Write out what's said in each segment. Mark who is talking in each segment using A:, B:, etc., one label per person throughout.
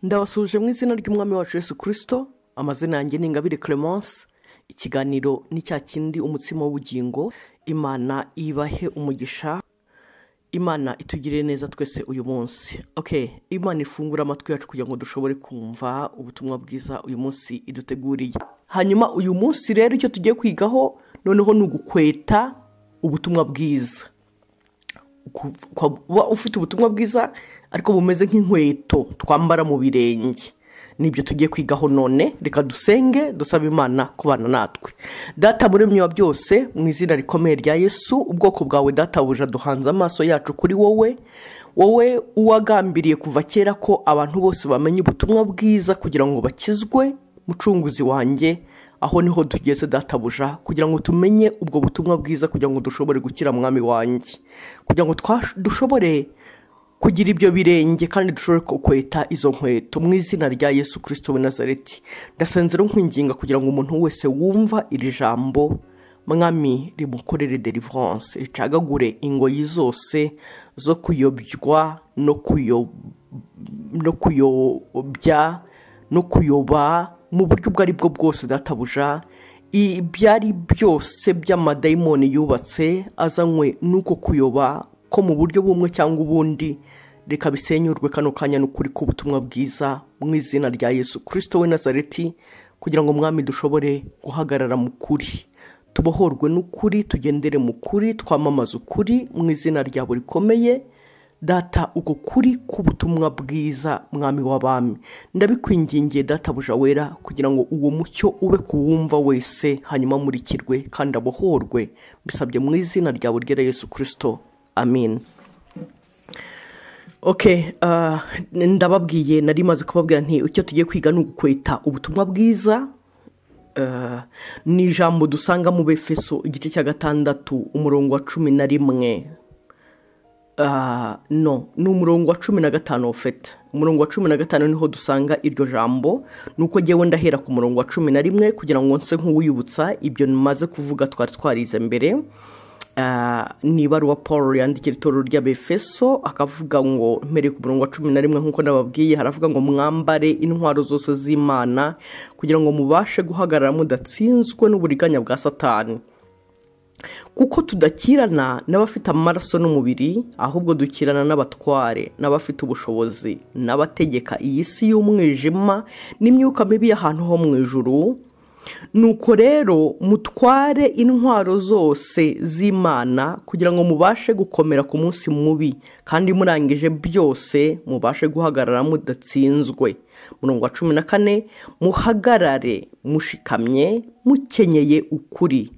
A: ndabasuje mu izina ry'umwami wacu Yesu kirisito amazina yanjye ni ingabire clemence ikiganiro ni cya kindi umutsima w'ubugingo imana ibahe umugisha imana itugirire neza twese uyu munsi ok imana ifungura amatwi yacu kugira ngo dushobore kumva ubutumwa bwiza uyu munsi iduteguriye hanyuma uyu munsi rero icyo tugiye kwigaho noneho ni ugukweta ubutumwa bwiza kuba ufite ubutumwa bwiza ariko bumeze nk'inkweto twambara mu birenge nibyo tugiye kwigaho none reka dusenge dusaba imana kubana natwe data muremyi wa byose mu izina rikomeye rya yesu ubwoko bwawe databuja duhanze amaso yacu kuri wowe wowe uwagambiriye kuva kera ko abantu bose bamenya ubutumwa bwiza kugira ngo bakizwe mucunguzi wanjye aho niho tugeze databuja kugira ngo tumenye ubwo butumwa bwiza kugira ngo dushobore gukira mwami wanjye kugira ngo dushobore kugira ibyo birenge kandi dushobore kweta izo nkweto mu izina rya yesu kirisito we nazareti ndasenzera nkwinginga kugira ngo umuntu wese wumva iri jambo mwami rimukorere deliverance ricagagure ingoyi zose zo kuyobywa no kuyobya no kuyoba mu buryo ubwo ari bwo bwose databuja ibyari byose by'amadayimoni yubatse azanywe n'uko kuyoba ko mu buryo bumwe cyangwa ubundi reka bisenyurwe kano kanya n'ukuri k'ubutumwa bwiza mu izina rya yesu kirisito we nazareti kugira ngo mwami dushobore guhagarara mu kuri tubohorwe n'ukuri tugendere mu kuri twamamaze ukuri mu izina ryawe rikomeye data uko kuri k'ubutumwa bwiza mwami w'abami ndabikwingingiye databuja wera kugira ngo uwo mucyo ube kuwumva wese hanyuma amurikirwe kandi abohorwe mbisabye mu izina ryawe ryera yesu kirisito amin ok ndababwiye nari maze kubabwira nti icyo tugiye kwiga ni ugukweta ubutumwa bwiza ni ijambo dusanga mu befeso igice cya gatandatu umurongo wa cumi na rimwe no ni umurongo wa cumi na gatanu fete umurongo wa cumi na gatanu niho dusanga iryo jambo ni uko ngewe ndahera ku murongo wa cumi na rimwe kugira ngo nse nk'uwiyibutsa ibyo namaze kuvuga twari twarize mbere ni ibaruwa paul yandikira itorero ry'abefeso akavuga ngo mpereye ku murongo wa cumi na rimwe nk'uko nababwiye haravuga ngo mwambare intwaro zose z'imana kugira ngo mubashe guhagarara mudatsinzwe n'uburiganya bwa satani kuko tudakirana n'abafite amaraso n'umubiri ahubwo dukirana n'abatware n'abafite ubushobozi n'abategeka iyi si y'umwijima n'imyuka mibi y'ahantu ho mu ijuru nuko rero mutware intwaro zose z'imana kugira ngo mubashe gukomera ku munsi mubi kandi murangije byose mubashe guhagarara mudatsinzwe murongo wa cumi na kane muhagarare mushikamye mukenyeye ukuri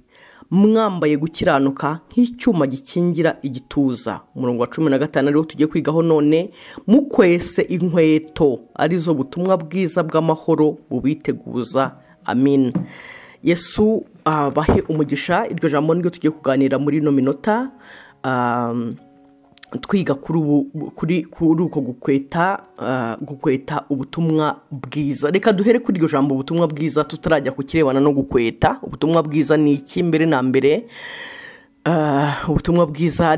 A: mwambaye gukiranuka nk'icyuma gikingira igituza umurongo wa cumi na gatanu ariwo tugiye kwigaho none mukwese inkweto arizo butumwa bwiza bw'amahoro bubiteguza amin yesu bahe umugisha iryo jambo niryo tugiye kuganira muri ino minota twiga kuri uko gukweta gukweta ubutumwa bwiza reka duhere kuri iryo jambo ubutumwa bwiza tutarajya kukirebana no gukweta ubutumwa bwiza ni iki mbere na mbere ubutumwa bwiza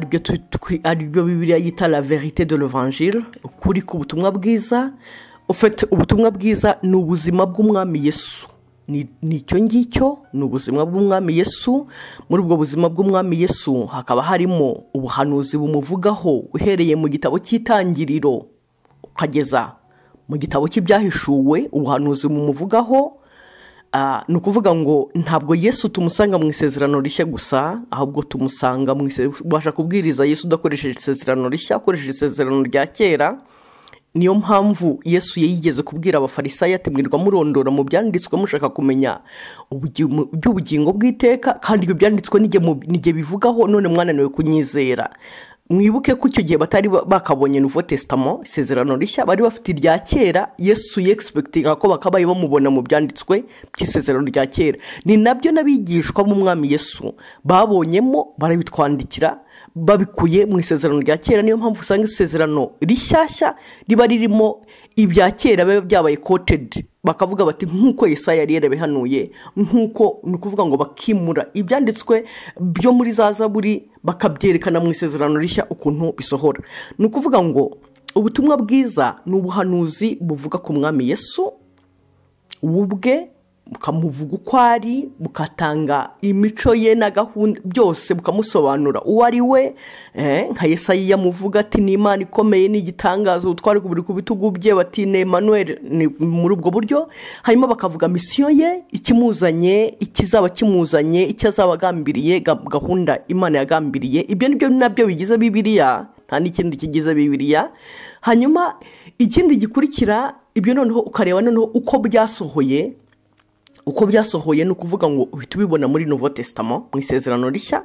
A: aribyo bibiriya yita la verite de l'evangile ukuri k'ubutumwa bwiza ufite ubutumwa bwiza ni ubuzima bw'umwami yesu ni icyo ngicyo ni ubuzima bw'umwami yesu muri ubwo buzima bw'umwami yesu hakaba harimo ubuhanuzi bumuvugaho uhereye mu gitabo cy'itangiriro ukageza mu gitabo cy'ibyahishuwe ubuhanuzi bumuvugaho ni ukuvuga ngo ntabwo yesu tumusanga mu isezerano rishya gusa ahubwo tumusanga mu isezerano ubasha kubwiriza yesu udakoresheje isezerano rishya ukoresheje isezerano rya kera niyo mpamvu yesu yigeze kubwira abafarisayo ati mwirwa murondora mu byanditswe mushaka kumenya iby'ubugingo bw'iteka kandi ibyo byanditswe n'igihe bivugaho none mwananiwe kunyizera mwibuke ko icyo gihe batari bakabonye nuvo tesitamo isezerano rishya bari bafite irya kera yesu yegispekitinga ko bakabaye bamubona mu byanditswe by'isezerano rya kera ni nabyo n'abigishwa b'umwami yesu babonyemo barabitwandikira babikuye mu isezerano rya kera niyo mpamvu usanga isezerano rishyashya riba ririmo ibya kera biba byabaye kotedi bakavuga bati nk'uko Yesaya yari yarabihanuye nk'uko ni ukuvuga ngo bakimura ibyanditswe byo muri za zaburi bakabyerekana mu isezerano rishya ukuntu bisohora ni ukuvuga ngo ubutumwa bwiza ni ubuhanuzi buvuga ku mwami Yesu we ubwe bukamuvuga uko ari bugatanga imico ye na gahunda byose bukamusobanura uwo ari we nka Yesayi yamuvuga ati ni imana ikomeye ni igitangaza ubutware buri ku bitugu bye bati ni Emmanuel ni muri ubwo buryo hanyuma bakavuga misiyo ye ikimuzanye ikizaba kimuzanye icyo azaba agambiriye ga- gahunda imana yagambiriye ibyo ni byo nabyo bigize bibiriya nta n'ikindi kigize bibiriya hanyuma ikindi gikurikira ibyo noneho ukareba noneho uko byasohoye uko byasohoye ni ukuvuga ngo uhita ubibona muri novo tesitama mu isezerano rishya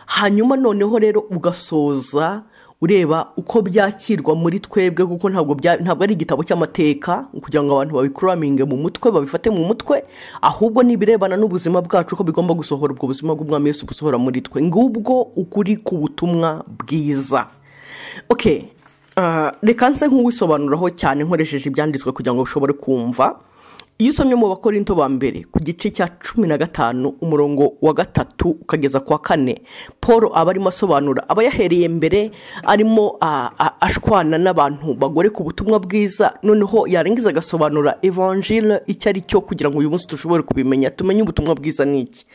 A: hanyuma noneho rero ugasoza ureba uko byakirwa muri twebwe kuko ntabwo bya- ntabwo ari igitabo cy'amateka kugira ngo abantu babikuraminge mu mutwe babifate mu mutwe ahubwo ni ibirebana n'ubuzima bwacu ko bigomba gusohora ubwo buzima bw'umwami Yesu gusohora muri twe ngubwo ukuri ku butumwa bwiza okay ah, reka nse nk'uwisobanuraho cyane nkoresheje ibyanditswe kugira ngo ushobore kumva iyo usomye mu bakorinto ba mbere ku gice cya cumi na gatanu umurongo wa gatatu ukageza ku wa kane paul aba arimo asobanura aba yahereye mbere arimo ah, ah, ashwana n'abantu bagore ku butumwa bwiza noneho yarangiza agasobanura evangile icyo ari cyo kugira ngo uyu munsi dushobore kubimenya tumenye ubutumwa bwiza ni iki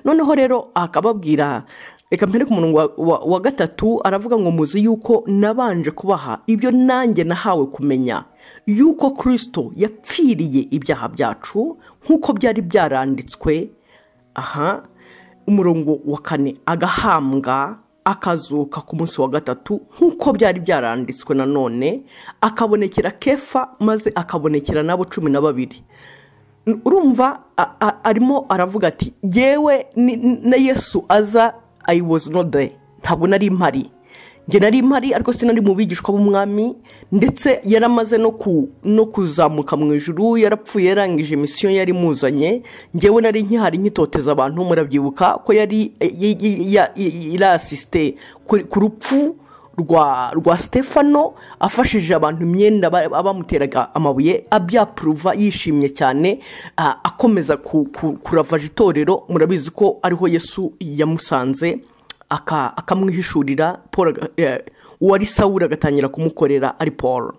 A: noneho rero akababwira reka mpere ku murongo wa- wa- wa gatatu aravuga ngo muzi yuko nabanje kubaha ibyo nanjye nahawe kumenya yuko kirisito yapfiriye ibyaha byacu nk'uko byari byaranditswe aha umurongo wa kane agahambwa akazuka ku munsi wa gatatu nk'uko byari byaranditswe nanone akabonekera kefa maze akabonekera n'abo cumi na babiri urumva a- a- arimo aravuga ati yewe na yesu aza i was not there ntabwo nari mpari njye nari mpari ariko sinari mu bigishwa b'umwami ndetse yaramaze no ku no kuzamuka mu ijuru yarapfuye yarangije misiyo yari imuzanye njyewe nari nkihari nkitoteza abantu murabyibuka ko yari yarasisite ku rupfu rwa rwa stefano afashije abantu imyenda ba- abamuteraga amabuye abyapuruva yishimye cyane a- akomeza ku- ku- kuravaje itorero murabizi ko ariho yesu yamusanze aka- akamwihishurira Paul aga- eh, uwari sawuri agatangira kumukorera ari paul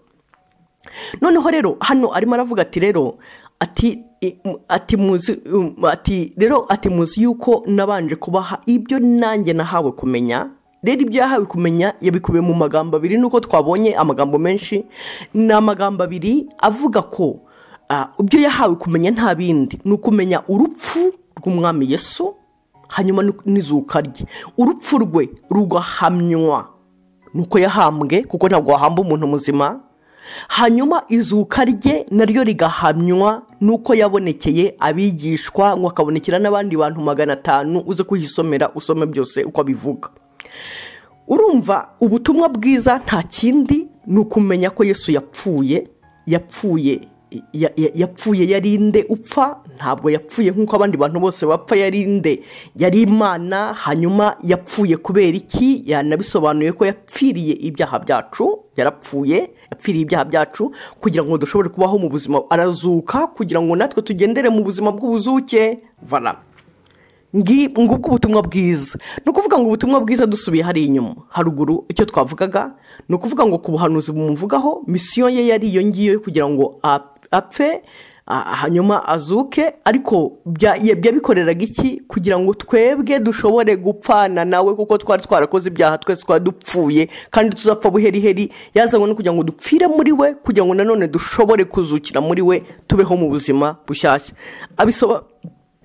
A: noneho rero hano arimo aravuga ati rero ati i- m- ati muzi um, ati rero ati muzi yuko nabanje kubaha ibyo nanjye nahawe kumenya rero ibyo yahawe kumenya yabikubiye mu magambo abiri nuko twabonye amagambo menshi ni amagambo abiri avuga ko ah, ibyo yahawe kumenya nta bindi ni ukumenya urupfu rw'umwami yesu hanyuma ni- n'izuka rye urupfu rwe rugahamywa nuko yahambwe kuko ntabwo wahamba umuntu muzima hanyuma izuka rye naryo rigahamywa nuko yabonekeye abigishwa ngo akabonekera n'abandi bantu magana atanu uze kuhisomera usome byose uko abivuga urumva ubutumwa bwiza nta kindi ni ukumenya ko yesu yapfuye yapfuye ya- ya- yapfuye yari nde upfa ntabwo yapfuye nk'uko abandi bantu bose bapfa yari nde yari imana hanyuma yapfuye kubera iki yanabisobanuye ko yapfiriye ibyaha byacu yarapfuye yapfiriye ibyaha byacu kugira ngo dushobore kubaho mu buzima arazuka kugira ngo natwe tugendere mu buzima bw'ubuzuke vala ngi ngubwo ubutumwa bwiza ni ukuvuga ngo ubutumwa bwiza dusubiye hari inyuma haruguru icyo twavugaga ni ukuvuga ngo ku buhanuzi bumuvugaho misiyo ye yari iyo ngiyo kugira ngo a- apfe a- hanyuma azuke ariko bya- ya- byabikoreraga iki kugira ngo twebwe dushobore gupfana nawe kuko twari twarakoze ibyaha twese twari dupfuye kandi tuzapfa buheriheri yazanywe no kugira ngo dupfire muri we kugira ngo nanone dushobore kuzukira muri we tubeho mu buzima bushyashya abisoba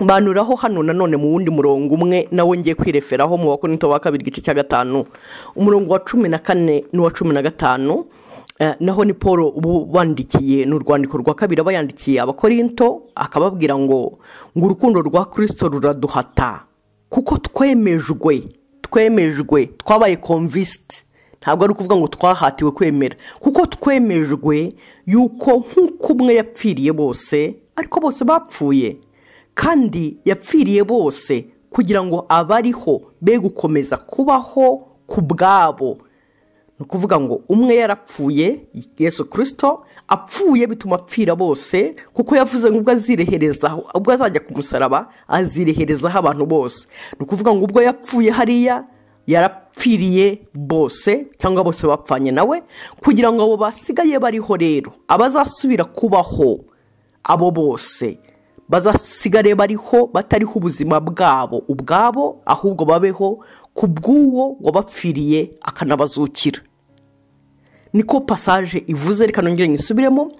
A: banuraho hano nanone mu wundi murongo umwe nawo ngiye kwireferaho mu bakorinto ba kabiri igice cya gatanu umurongo wa cumi na kane n'uwa cumi na gatanu eh, naho ni paul ubu bandikiye ni urwandiko rwa kabiri aba yandikiye abakorinto akababwira ngo ngo urukundo rwa kirisito ruraduhata kuko twemejwe twemejwe twabaye konvisiti ntabwo ari ukuvuga ngo twahatiwe kwemera kuko twemejwe yuko nk'uko umwe yapfiriye bose ariko bose bapfuye kandi yapfiriye bose kugira ngo abariho be gukomeza kubaho ku bwabo ni ukuvuga ngo umwe yarapfuye yesu kirisito apfuye bituma apfira bose kuko yavuze ngo ubwo azireherezaho ubwo azajya ku musaraba azireherezaho abantu bose ni ukuvuga ngo ubwo yapfuye hariya yarapfiriye bose cyangwa bose bapfanye nawe kugira ngo abo basigaye bariho rero abazasubira kubaho abo bose bazasigare bariho batariho ubuzima bwabo ubwabo ahubwo babeho ku bw'uwo wabapfiriye akanabazukira niko pasaje ivuze reka nongere nyisubiremo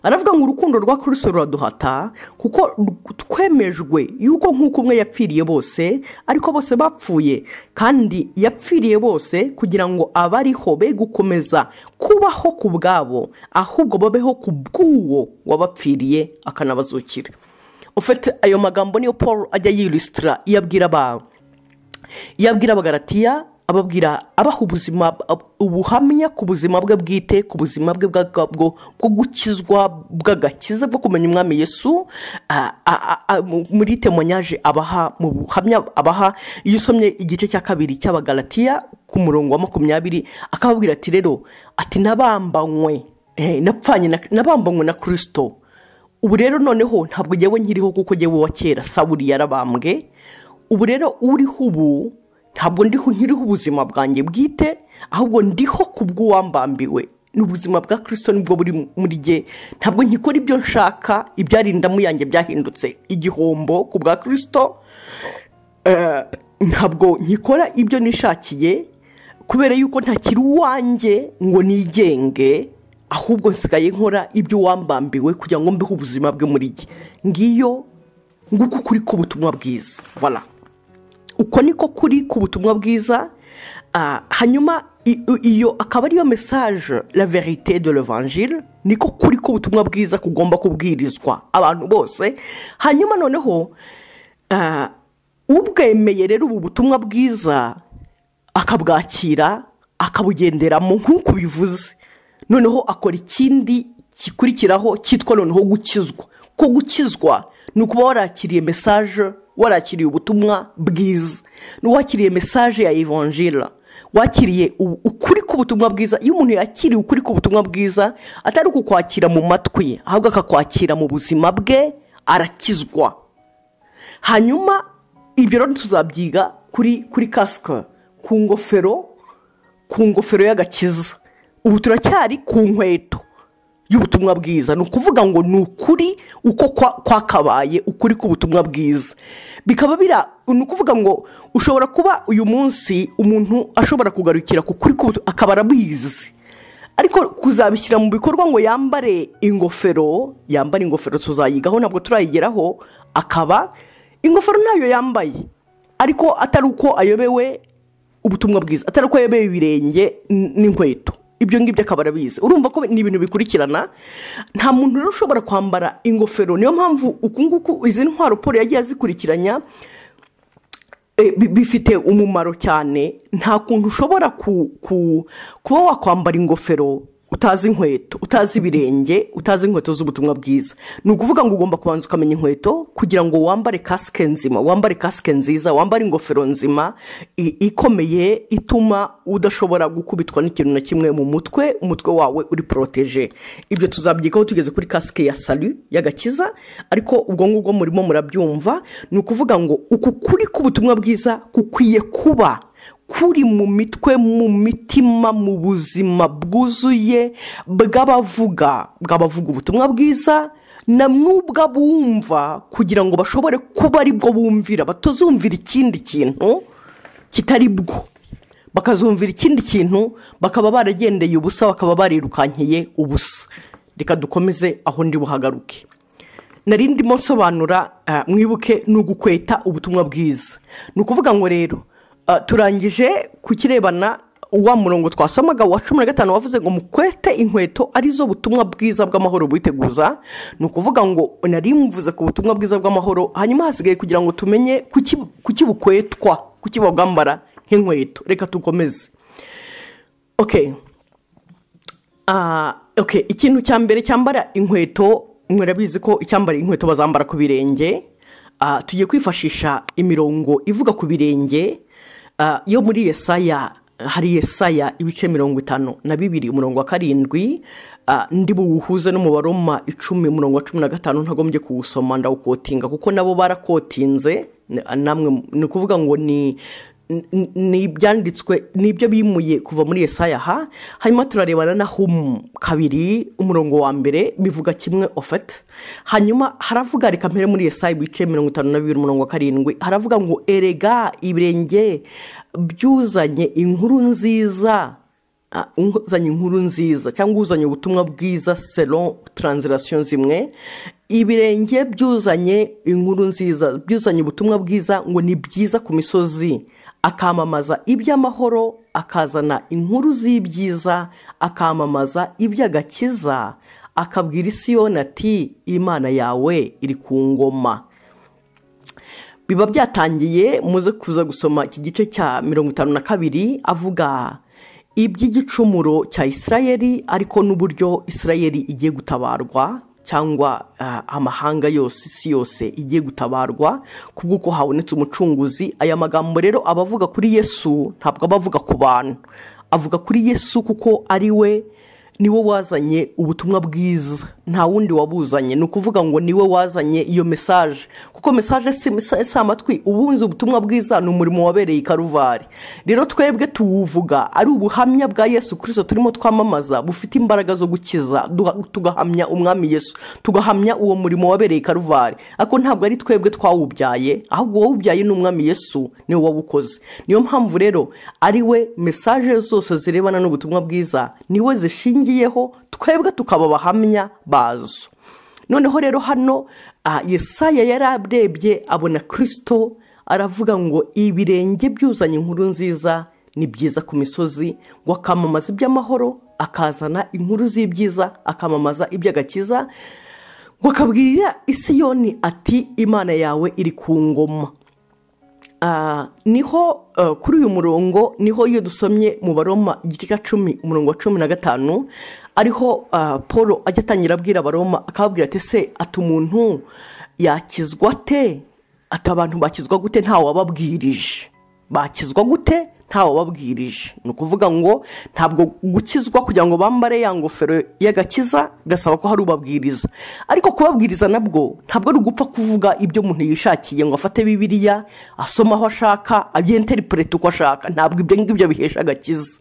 A: aravuga ngo urukundo rwa kuruse ruraduhata kuko twemejwe yuko nk'uko umwe yapfiriye bose ariko bose bapfuye kandi yapfiriye bose kugira ngo abariho be gukomeza kubaho ku bwabo ahubwo babeho ku bw'uwo wabapfiriye akanabazukira ufite ayo magambo niyo paul ajya yirisitira iyo abwira abantu iyo abwira abagaratiya ababwira abaha ubuzima ubuhamya ku buzima bwe bwite ku buzima bwe bwabwo bwo gukizwa bw'agakiza bwo kumenya umwami yesu muri temonyaje abaha mu buhamya abaha iyo usomye igice cya kabiri cy'abagaratiya ku murongo wa makumyabiri akababwira ati rero ati nabambanywe nabambanywe na kirisito ubu rero noneho ntabwo ngewe nkiriho kuko ngewe wa kera saburi yarabambwe ubu rero uriho ubu ntabwo ndiho nkiriho ubuzima bwanjye bwite ahubwo ndiho ku bw'uwambambiwe ni ubuzima bwa kirisito nibwo buri muri jye ntabwo nkikora ibyo nshaka ibyarindamu yanjye byahindutse igihombo ku bwa kirisito ntabwo nkikora ibyo nishakiye kubera yuko ntakiri uwanjye ngo nigenge ahubwo nsigaye nkora ibyo wambambiwe kugira ngo mbeho ubuzima bwe muri jye ngiyo nguko kuri k'ubutumwa bwiza voilà uko niko kuri ku butumwa bwiza hanyuma iyo akaba ariyo mesaje la verite de l'evangile niko kuri k'ubutumwa bwiza kugomba kubwirizwa abantu bose hanyuma noneho ubwemeye rero ubu butumwa bwiza akabwakira akabugenderamo nk'uko bivuze noneho akora ikindi gikurikiraho cyitwa noneho gukizwa ko gukizwa ni ukuba warakiriye mesaje warakiriye ubutumwa bwiza n'uwakiriye mesaje ya ivanjira wakiriye ukuri k'ubutumwa bwiza iyo umuntu yakiriye ukuri k'ubutumwa bwiza atari ukukwakira mu matwi ye ahubwo akakwakira mu buzima bwe arakizwa hanyuma ibyo rero tuzabyiga kuri kuri kasike ku ngofero ku ngofero y'agakiza ubu turacyari ku nkweto y'ubutumwa bwiza ni ukuvuga ngo ni ukuri uko kwakabaye ukuri k'ubutumwa bwiza bikaba bira ni ukuvuga ngo ushobora kuba uyu munsi umuntu ashobora kugarukira ku kuri k'ubutumwa akaba arabizi ariko kuzabishyira mu bikorwa ngo yambare ingofero yambare ingofero tuzayigaho ntabwo turayigeraho akaba ingofero ntayo yambaye ariko atari uko ayobewe ubutumwa bwiza atari uko ayobewe ibirenge n'inkweto ibyo ngibyo akaba arabizi urumva ko ni ibintu bikurikirana nta muntu rero ushobora kwambara ingofero niyo mpamvu uku nguku izi ntwaro paul yagiye azikurikiranya bifite umumaro cyane nta kuntu ushobora kuba wakwambara ingofero utazi inkweto utazi ibirenge utazi inkweto z'ubutumwa bwiza ni ukuvuga ngo ugomba kubanza ukamenya inkweto kugira ngo wambare kasike nzima wambare kasike nziza wambare ingofero nzima ikomeye ituma udashobora gukubitwa n'ikintu na kimwe mu mutwe umutwe wawe uri poroteje ibyo tuzabyikaho tugeze kuri kasike ya sari y'agakiza ariko ubwo ngubwo murimo murabyumva ni ukuvuga ngo uku kuri k'ubutumwa bwiza kukwiye kuba kuri mu mitwe mu mitima mu buzima bwuzuye bw'abavuga bw'abavuga ubutumwa bwiza na mwubwa bumva kugira ngo bashobore kuba ari bwo bumvira batazumvira ikindi kintu kitari bwo bakazumvira ikindi kintu bakaba baragendeye ubusa bakaba barirukankiye ubusa reka dukomeze aho ndi buhagaruke nari ndimo nsobanura mwibuke ni ugukweta ubutumwa bwiza ni ukuvuga ngo rero turangije ku kirebana wa murongo twasomaga wa cumi na gatanu wavuze ngo mukwete inkweto arizo butumwa bwiza bw'amahoro bwiteguza ni ukuvuga ngo nari mvuze ku butumwa bwiza bw'amahoro hanyuma hasigaye kugira ngo tumenye kuki bukwetwa kuki babwambara nk'inkweto reka dukomeze ikintu cya mbere cyambara inkweto murabizi ko icyambara inkweto bazambara ku birenge tugiye kwifashisha imirongo ivuga ku birenge yo muri yesaya hari yesaya ibice mirongo itanu na bibiri umurongo wa karindwi ndi buwuhuze n'umubaroma icumi umurongo wa cumi na gatanu ntagombye kuwusoma ndawukotinga kuko nabo barakotinze namwe ni ukuvuga ngo ni ni ibyanditswe ni ibyo bimuye kuva muri esaya ha hanyuma turarebana na humu kabiri umurongo wa mbere bivuga kimwe ofete hanyuma haravuga reka mpere muri esaya ibice mirongo itanu na bibiri umurongo wa karindwi haravuga ngo erega ibirenge byuzanye inkuru nziza uzanye inkuru nziza cyangwa uzanye ubutumwa bwiza selo taranzirasiyo zimwe ibirenge byuzanye inkuru nziza byuzanye ubutumwa bwiza ngo ni byiza ku misozi akamamaza iby'amahoro akazana inkuru z'ibyiza akamamaza iby'agakiza akabwira isiyoni ati imana yawe iri ku ngoma biba byatangiye muze kuza gusoma iki gice cya mirongo itanu na kabiri avuga iby'igicumuro cya isirayeri ariko n'uburyo isirayeri igiye gutabarwa cyangwa amahanga yose isi yose igiye gutabarwa ku bw'uko habonetse umucunguzi aya magambo rero aba avuga kuri yesu ntabwo aba avuga ku bantu avuga kuri yesu kuko ari we niwe wazanye ubutumwa bwiza nta wundi wabuzanye ni ukuvuga ngo niwe wazanye iyo mesaje kuko mesaje si amatwi ubunzi ubutumwa bwiza ni umurimo wabereye i karuvari rero twebwe tuwuvuga ari ubuhamya bwa yesu kirisito turimo twamamaza bufite imbaraga zo gukiza tugahamya umwami yesu tugahamya uwo murimo wabereye i karuvari ariko ntabwo ari twebwe twawubyaye ahubwo uwawubyaye ni umwami yesu niwe wawukoze niyo mpamvu rero ari we mesaje zose zirebana n'ubutumwa bwiza niwe zishingiye twebwe tukaba abahamya bazo noneho rero hano yesaya yari arebye abona kirisito aravuga ngo ibirenge byuzanye inkuru nziza ni byiza ku misozi ngo akamamaza iby'amahoro akazana inkuru z'ibyiza akamamaza iby'agakiza ngo akabwira isiyoni ati imana yawe iri ku ngoma niho kuri uyu murongo niho iyo dusomye mu baroma igice cya cumi umurongo wa cumi na gatanu ariho paul ajya atangira abwira abaroma akababwira ati se ati umuntu yakizwa te ati abantu bakizwa gute wababwirije bakizwa gute wababwirije ni ukuvuga ngo ntabwo gukizwa kugira ngo bambare ya ngofero y'agakiza gasaba ko hari ubabwiriza ariko kubabwiriza nabwo ntabwo ari ugupfa kuvuga ibyo umuntu yishakiye ngo afate bibiriya asome aho ashaka abyenterinete uko ashaka ntabwo ibyo ngibyo bihesha agakiza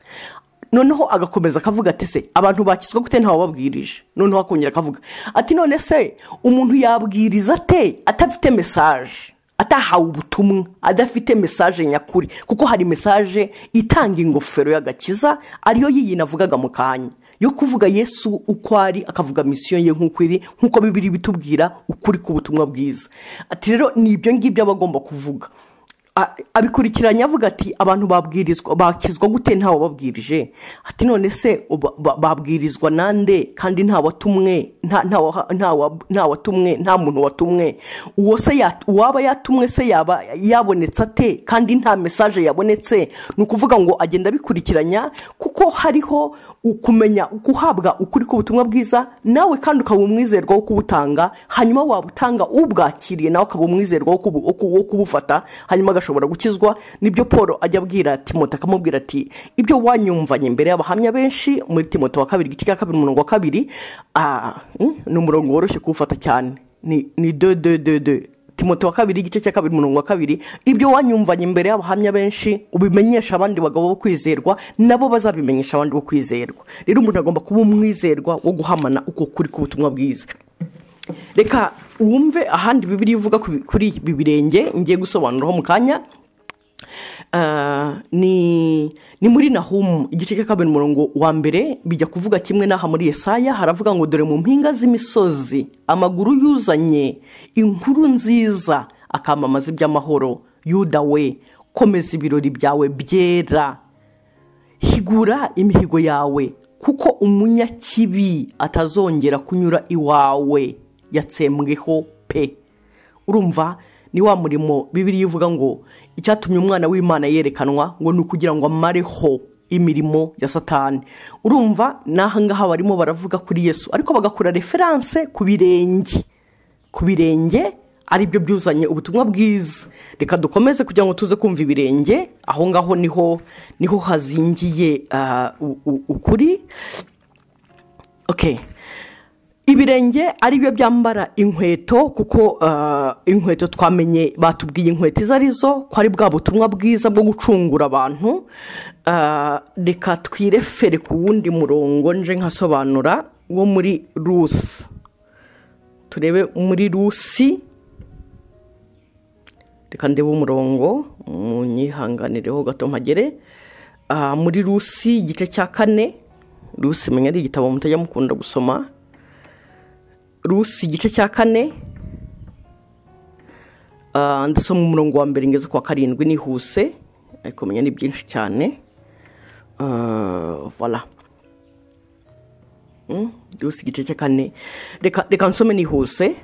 A: noneho agakomeza akavuga ati se abantu bakizwa gute wababwirije noneho akongera akavuga ati none se umuntu yabwiriza ate atafite mesaje atahawe ubutumwa adafite mesaje nyakuri kuko hari mesaje itanga ingofero y'agakiza ariyo yiyi navugaga mu kanya yo kuvuga yesu uko ari akavuga misiyo ye nk'uko iri nk'uko bibiri bitubwira ukuri k'ubutumwa bwiza ati rero ni ibyo ngibyo aba agomba kuvuga abikurikiranya avuga ati abantu babwirizwa bakizwa gute ntawe babwirije ati none se babwirizwa nande kandi nta watumwe nta muntu watumwe uwo se uwaba yatumwe se yaba yabonetse ate kandi nta mesaje yabonetse ni ukuvuga ngo agenda abikurikiranya kuko hariho kumenya guhabwa ukuri k'ubutumwa bwiza nawe kandi ukaba umwizerwa wo kubutanga hanyuma wabutanga ubwakiriye nawe ukaba umwizerwa wo kubufata hanyuma ashobora gukizwa nibyo paul ajya abwira timoto akamubwira ati ibyo wanyumvanye imbere y'abahamya benshi muri timoto wa kabiri igice cya kabiri umurongo wa kabiri ni umurongo woroshye kuwufata cyane ni do do do do timoto wa kabiri igice cya kabiri umurongo wa kabiri ibyo wanyumvanye imbere y'abahamya benshi ubimenyesha abandi bagabo bo kwizerwa nabo bazabimenyesha abandi bo kwizerwa rero umuntu agomba kuba umwizerwa wo guhamana uko kuri k'ubutumwa bwiza reka wumve ahandi bibiri ivuga kuri ibi birenge ngiye gusobanuraho mu kanya ni muri nahumu igice cya kabiri umurongo wa mbere bijya kuvuga kimwe n'aha muri esaya haravuga ngo dore mu mpinga z'imisozi amaguru yuzanye inkuru nziza akamamaza iby'amahoro yuda we komeza ibirori byawe byera higura imihigo yawe kuko umunyakibi atazongera kunyura iwawe yatsembweho pe urumva ni wa murimo bibiriya ivuga ngo icyatumye umwana w'imana yerekanwa ngo ni ukugira ngo amareho imirimo ya satani urumva n'ahangaha barimo baravuga kuri yesu ariko bagakora referanse ku birenge ku birenge aribyo byuzanye ubutumwa bwiza reka dukomeze kugira ngo tuze kumva ibirenge aho ngaho niho niho hazingiye ukuri ibirenge ari byo byambara inkweto kuko ah, inkweto twamenye batubwiye inkweto izo ari zo ko ari bwa butumwa bwiza bwo gucungura abantu Ah, reka twirefere ku wundi murongo nje nkasobanura wo muri rusi turebe muri rusi reka ndebe umurongo munyihanganireho gato mpagere Ah, muri rusi igice cya kane rusi menya ari igitabo mutajya mukunda gusoma rusi igice cya kane Ah, ndasoma umurongo wa mbere ngeze ku wa karindwi nihuse ariko menya ni byinshi cyane Ah, voilà Mm, rusi igice cya kane reka reka nsome nihuse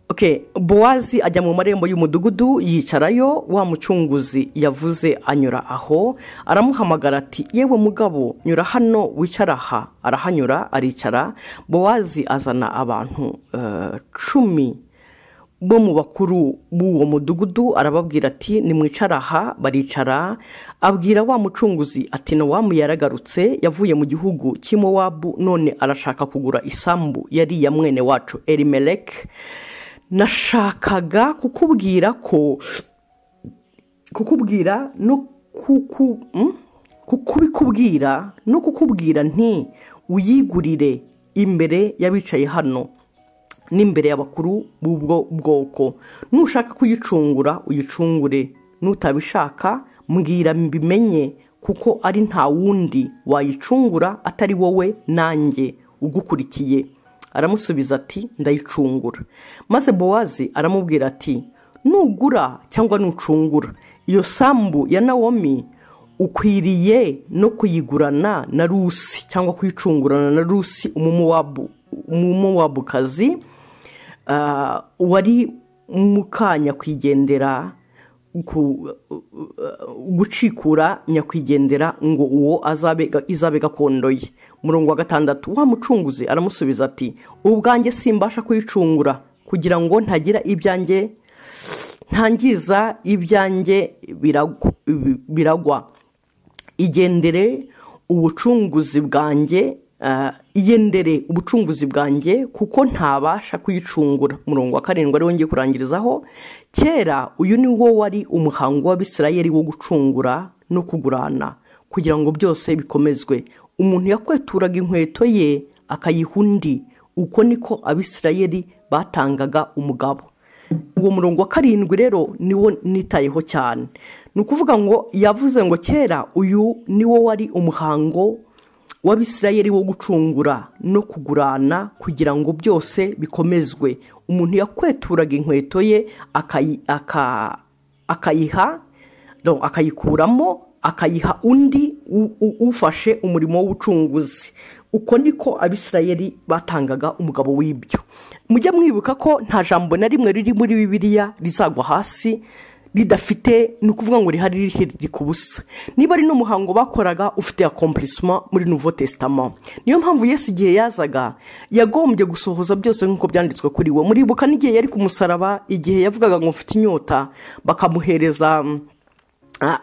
A: ok bowazi ajya mu marembo y'umudugudu yicarayo wa mucunguzi yavuze anyura aho aramuhamagara ati yewe mugabo nyura hano wicara aha arahanyura aricara bowazi azana abantu eh, cumi bo mu bakuru b'uwo mudugudu arababwira ati nimwicara aha baricara abwira wa mucunguzi ati nowamu yaragarutse yavuye mu gihugu cy'imowabu none arashaka kugura isambu yari iya mwene wacu erimeleke nashakaga kukubwira ko kukubwira no kuku mm? kukubikubwira no kukubwira nti uyigurire imbere y'abicaye hano n'imbere y'abakuru b'ubwo bwoko nushaka kuyicungura uyicungure nutabishaka mbwira mbimenye kuko ari nta wundi wayicungura atari wowe nanjye ugukurikiye aramusubiza ati ndayicungura maze bowazi aramubwira ati nugura cyangwa nucungura iyo sambu ya nawomi ukwiriye no kuyigurana na rusi cyangwa kuyicungurana na rusi umumowabu umumowabukazi ah, wari muka nyakwigendera ku- gucikura nyakwigendera ngo uwo azabe izabe gakondo ye umurongo wa gatandatu wa mucunguzi aramusubiza ati ubwanjye simbasha kuyicungura kugira ngo ntagira ibyanjye ntangiza ibyanjye biragwa- biragwa igendere ubucunguzi bwanjye ah, igendere ubucunguzi bwanjye kuko ntabasha kuyicungura umurongo wa karindwi ariwo ngiye kurangirizaho kera uyu ni wo wari umuhango w'abisirayeri wo gucungura no kugurana kugira ngo byose bikomezwe umuntu yakweturaga inkweto ye akayiha undi uko niko abisirayeri batangaga umugabo uwo murongo wa karindwi rero niwo nitayeho cyane ni ukuvuga ngo yavuze ngo kera uyu niwo wari umuhango w'abisirayeri wo gucungura no kugurana kugira ngo byose bikomezwe umuntu yakweturaga inkweto ye akayi- aka- akayiha no, akayikuramo akayiha undi u- u- ufashe umurimo w'ubucunguzi uko niko abisirayeri batangaga umugabo w'ibyo mujye mwibuka ko nta jambo na rimwe riri muri bibiliya rizagwa hasi ridafite ni ukuvuga ngo rihari riri ku busa niba ari n'umuhango bakoraga ufite akompurisima muri nuvo tesitama niyo mpamvu yesi igihe yazaga yagombye gusohoza byose nk'uko byanditswe kuri we muribuka n'igihe yari ku musaraba igihe yavugaga ngo mfite inyota bakamuhereza mm, Ah,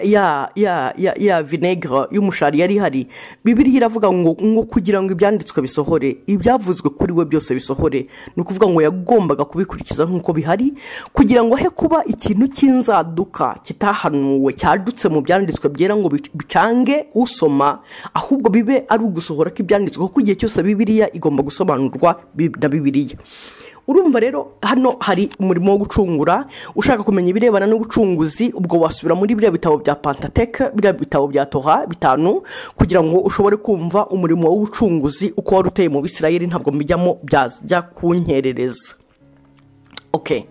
A: ya ya ya ya vinegere y'umushari yari ihari bibiriya iravuga ngo ngo kugira ngo ibyanditswe bisohore ibyavuzwe kuri we byose bisohore ni ukuvuga ngo yagombaga kubikurikiza nk'uko bihari kugira ngo he kuba ikintu cy'inzaduka kitahanuwe cyadutse mu byanditswe byera ngo bic- bicange usoma ahubwo bibe ari ugusohora kw'ibyanditswe kuko igihe cyose bibiriya igomba gusobanurwa bi- na bibiriya urumva rero hano hari umurimo wo gucungura ushaka kumenya ibirebana n'ubucunguzi ubwo wasubira muri biriya bitabo bya pantateke biriya bitabo bya toha bitanu kugira ngo ushobore kumva umurimo w'ubucunguzi uko wari uteye mu bisirayeri ntabwo mbijyamo bya- byajya kunkerereza okay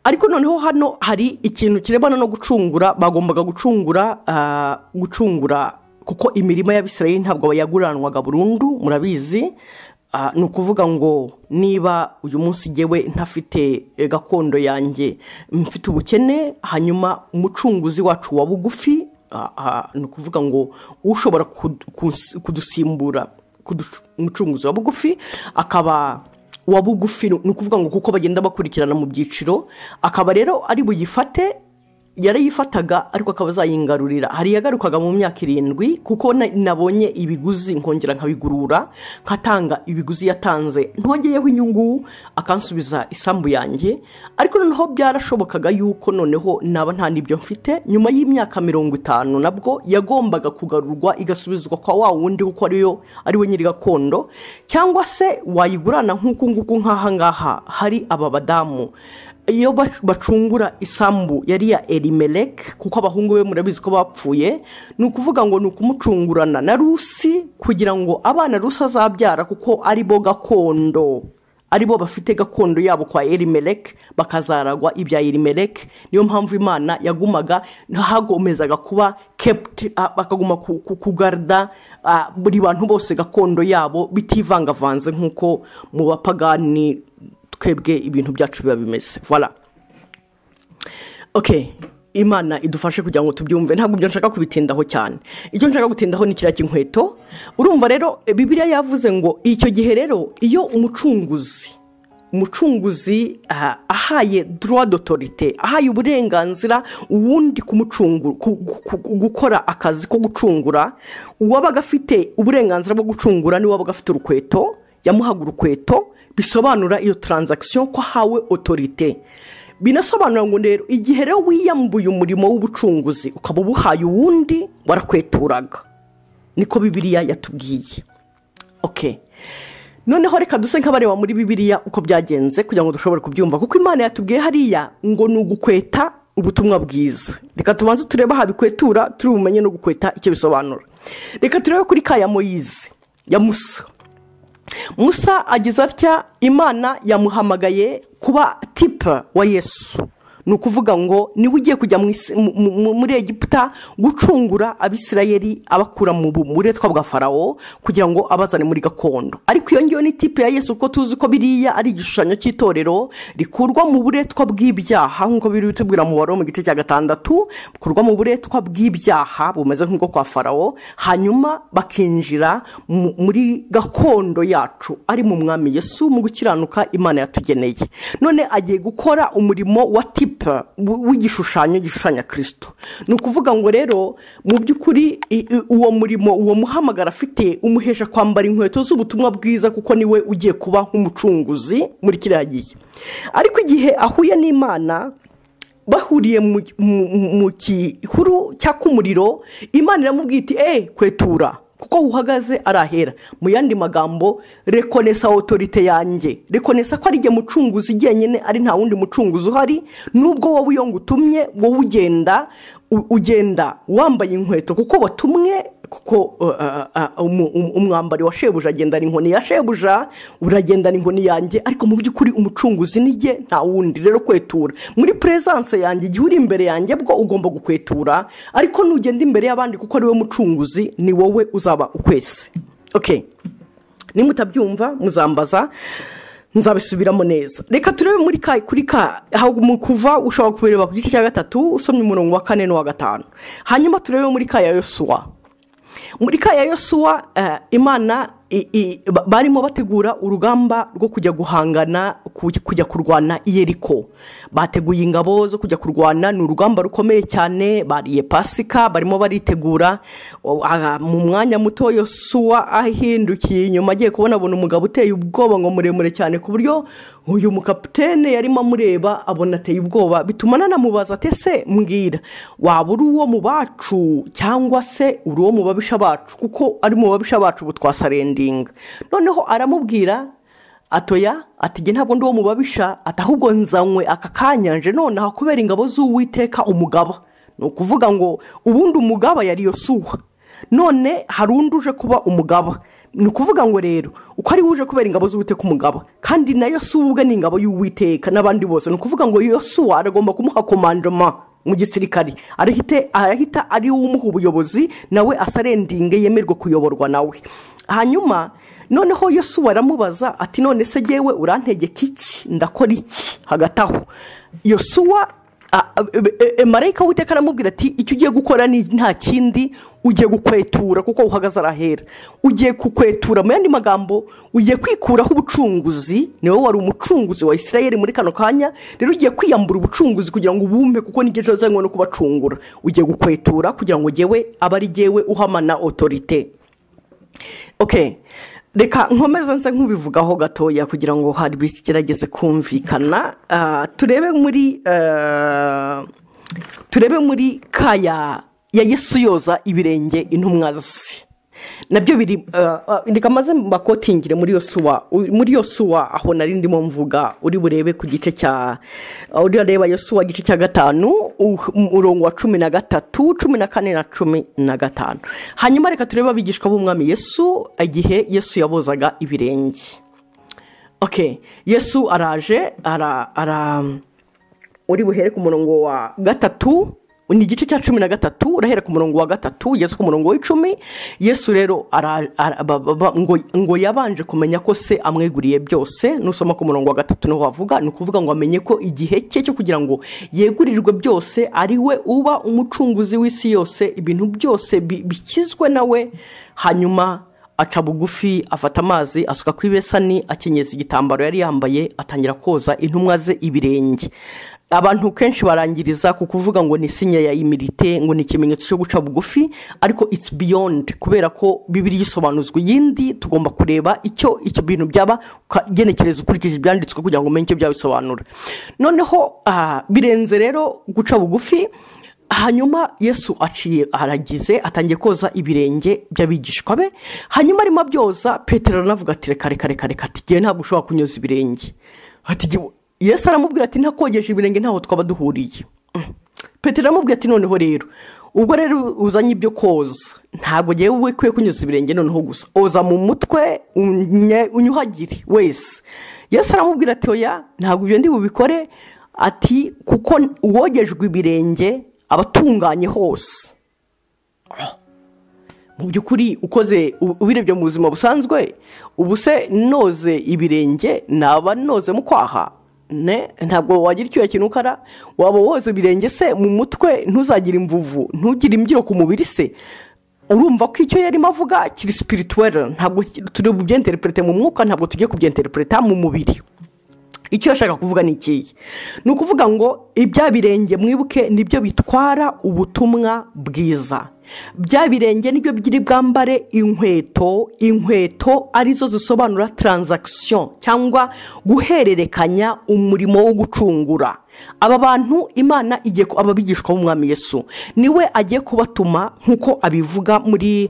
A: ariko noneho hano hari ikintu kirebana no gucungura bagombaga gucungura ah, gucungura kuko imirima y'abisirayeri ntabwo yaguranwaga burundu murabizi Ah, ni ukuvuga ngo niba uyu munsi ngewe ntafite eh, gakondo yanjye mfite ubukene hanyuma umucunguzi wacu wa bugufi ah, ah, ni ukuvuga ngo ushobora kudu- kus- kudusimbura kuduc- umucunguzi wa bugufi akaba wa bugufi ni ukuvuga ngo kuko bagenda bakurikirana mu byiciro akaba rero ari buyifate yarayifataga ariko akaba azayingarurira hari yagarukaga mu myaka irindwi kuko na- nabonye ibiguzi nkongera nkabigurura nkatanga ibiguzi yatanze ntongeyeho inyungu akansubiza isambu yanjye ariko noneho byarashobokaga yuko noneho naba nta n'ibyo mfite nyuma y'imyaka mirongo itanu nabwo yagombaga kugarurwa igasubizwa kwa wa wundi kuko ariyo ari we nyiri gakondo cyangwa se wayigurana nk'uku nguku nk'aha ngaha hari aba badamu iyo bac- bacungura isambu yari ya erimelek kuko abahungu be murabizi ko bapfuye ni ukuvuga ngo ni ukumucungurana na rusi kugira ngo abana rusi azabyara kuko ari bo gakondo ari bo bafite gakondo yabo kwa erimelek bakazaragwa ibya erimelek niyo mpamvu imana yagumaga hagomezaga kuba kept ah, bakaguma ku- ku- kugarda ah, buri bantu bose gakondo yabo bitivangavanze nk'uko mu bapagani twebwe ibintu byacu biba bimeze voila ok imana idufashe kugira ngo tubyumve ntabwo ibyo nshaka kubitindaho cyane icyo nshaka gutindaho ni kiriya cy'inkweto urumva rero bibiliya yavuze ngo icyo gihe rero iyo umucunguzi umucunguzi ah, ahaye droit d'autorite ahaye uburenganzira uwundi kumucungu- ku- ku- ku- gukora akazi ko gucungura uwabaga afite uburenganzira bwo gucungura niwe wabaga afite urukweto yamuhaga urukweto bisobanura iyo taranzakisiyo ko ahawe otorite binasobanura ngo rero igihe rero wiyambuye umurimo w'ubucunguzi ukaba ubuhaye uwundi warakweturaraga niko bibiliya yatubwiye ok noneho reka duse nk'abareba muri bibiliya uko byagenze kugira ngo dushobore kubyumva kuko imana yatubwiye hariya ngo ni ugukweta ubutumwa bwiza reka tubanze turebe aha bikwetura turi bumenye no gukweta icyo bisobanura reka turebe kuri ka ya moyizi ya musa musa agize atya imana yamuhamagaye kuba tipa wa yesu ni ukuvuga ngo niwe ugiye kujya mu isi- mu- mu- muri egiputa gucungura abisirayeli abakura mu bu- mu buretwa bwa farawo kugira ngo abazane muri gakondo ariko iyo ngiyo ni tipe ya yesu kuko tuzi ko biriya ari igishushanyo cy'itorero rikurwa mu buretwa bw'ibyaha nk'uko biri bitubwira mu wari mu gice cya gatandatu bukurwa mu buretwa bw'ibyaha bumeze nk'ubwo kwa farawo hanyuma bakinjira mu- muri gakondo yacu ari mu mwami yesu mu gukiranuka imana yatugeneye none agiye gukora umurimo wa tipe w- w'igishushanyo gishushanya kirisito ni ukuvuga ngo rero mu by'ukuri i- i- uwo murimo uwo muhamagara afite umuhesha kwambara inkweto z'ubutumwa bwiza kuko niwe ugiye kuba nk'umucunguzi muri kiriya gihe ariko igihe ahuye n'imana bahuriye mu mu- mu gihuru cyaka umuriro imana iramubwira iti eee kwetura kuko uhagaze arahera mu yandi magambo rekonesa otorite yanjye rekonesa ko ari jye mucunguzi jyenyine ari nta wundi mucunguzi uhari nubwo wowe iyo ngutumye wowe ugenda u- ugenda wambaye inkweto kuko watumwe kuko uh, uh, uh, umu- um- umwambari wa shebuja agendana inkoni ya shebuja uragendana inkoni yanjye ariko mu by'ukuri umucunguzi ni jye nta wundi rero kwetura muri puresanse yanjye igihe uri imbere yanjye bwo ugomba gukwetura ariko nugenda imbere y'abandi kuko ari we mucunguzi ni wowe uzaba ukwese okay. nimba utabyumva muzambaza nzabisubiramo neza reka turebe muri ka kuri ka aho mu kuva ushobora kubireba ku gice cya gatatu usomye umurongo wa kane n'uwa gatanu hanyuma turebe muri ka ya yosuwa muri ka ya yosuwa eh, imana i- i- ba- barimo bategura urugamba rwo kujya guhangana ku- kujya kurwana iyeriko bateguye ingabo zo kujya kurwana ni urugamba rukomeye cyane bariye pasika barimo baritegura o- aha, mu mwanya muto yosuwa ahindukiye inyuma agiye kubona abona umugabo uteye ubwoba ngo muremure cyane ku buryo uyu mukapitene yarimo amureba abona ateye ubwoba bituma nanamubaza ati ese mbwira waba uri uwo mu bacu cyangwa se uri uwo mu babisha bacu kuko ari mu babisha bacu ubu twasarendinga noneho aramubwira atoya ati jye ntabwo ndi uwo mu babisha ati ahubwo nzanywe aka kanyange nonaha kubera ingabo z'uwiteka umugaba ni ukuvuga ngo ubundi umugaba yari yosuwa none hari undi uje kuba umugaba ni ukuvuga ngo rero uko ari we uje kubera ingabo z'uwiteka umugaba kandi na yosuwa ubwe ni ingabo y'uwiteka n'abandi bose ni ukuvuga ngo yosuwa aragomba kumuha komandoma mu gisirikare arahite- arahita ari we umuha ubuyobozi nawe asarendinge yemerwe kuyoborwa nawe hanyuma noneho yosuwa aramubaza ati none se jyewe urantegeka iki ndakora iki hagati aho yosuwa marayika w'iteka aramubwira ati icyo ugiye gukora ni nta kindi ugiye gukwetura kuko uhagaze arahera ugiye kukwetura mu yandi magambo ugiye kwikuraho ubucunguzi niwe wari umucunguzi wa israel muri kano kanya rero ugiye kwiyambura ubucunguzi kugira ngo ubumpe kuko n'igihe cyose no kubacungura ugiye gukwetura kugira ngo ngewe abe ari ngewe uhamana otorite reka nkomeze nze nk'ubivugaho gatoya kugira ngo hari bigerageze kumvikana turebe muri turebe muri kaya ya yesu yoza ibirenge intumwa ze nabyo biri reka maze mbakotingire muri yosuwa muri yosuwa aho nari ndimo mvuga uri burebe ku gice cya uri bureba yosuwa igice cya gatanu umurongo wa cumi na gatatu cumi na kane na cumi na gatanu hanyuma reka turebe abigishwa b'umwami yesu igihe yesu yabozaga ibirenge oke yesu araje ara uri buhere ku murongo wa gatatu ni igice cya cumi na gatatu urahera ku murongo wa gatatu ugeze ku murongo w'icumi yesu rero ngo yabanje kumenya ko se amweguriye byose nusoma ku murongo wa gatatu niho wavuga ni ukuvuga ngo amenye ko igihe cye cyo kugira ngo yegurirwe byose ari we uba umucunguzi w'isi yose ibintu byose bikizwe nawe hanyuma aca bugufi afata amazi asuka ku ibesani akenyeza igitambaro yari yambaye atangira koza intumwa ze ibirenge abantu kenshi barangiriza ku kuvuga ngo ni sinya ya imirite ngo ni ikimenyetso cyo guca bugufi ariko it's beyond kubera ko bibiri yisobanuzwa iyindi tugomba kureba icyo icyo bintu byaba ukagenekereza ukurikije ibyanditswe kugira ngo umenye icyo byabisobanura noneho birenze rero guca bugufi hanyuma yesu aciye aragize atangiye koza ibirenge by'abigishwa be hanyuma arimo abyoza petero aranavuga ati reka reka reka reka tugiye ntabwo ushobora kunyoza ibirenge yesu aramubwira ati ntakogeje ibirenge ntaho twaba duhuriye petero aramubwira ati noneho rero ubwo rero uzanye ibyo koza ntabwo ngewe we ukwiye kunyuza ibirenge noneho gusa oza mu mutwe unyuhagire wese yesu aramubwira ati oya ntabwo ibyo ndi bubikore ati kuko uwogejwe ibirenge aba atunganye hose mu by'ukuri ukoze ubirebye mu buzima busanzwe ubu se noze ibirenge naba noze mu kwaha ntabwo wagira icyuya kintu ukara waba woza ibirenge se mu mutwe ntuzagire imvuvu ntugire imbyiro ku mubiri se urumva ko icyo yarimo avuga kiri sipirituwere ntabwo turi bubyenterepurete mu mwuka ntabwo tugiye kubyenterepureta mu mubiri icyo yashaka kuvuga ni ikihe ni ukuvuga ngo ibya birenge mwibuke nibyo bitwara ubutumwa bwiza bya birenge nibyo biri bwambare inkweto inkweto arizo zisobanura taranzakisiyo cyangwa guhererekanya umurimo wo gucungura aba bantu imana igiye ababigishwa b'umwami yesu niwe agiye kubatuma nk'uko abivuga muri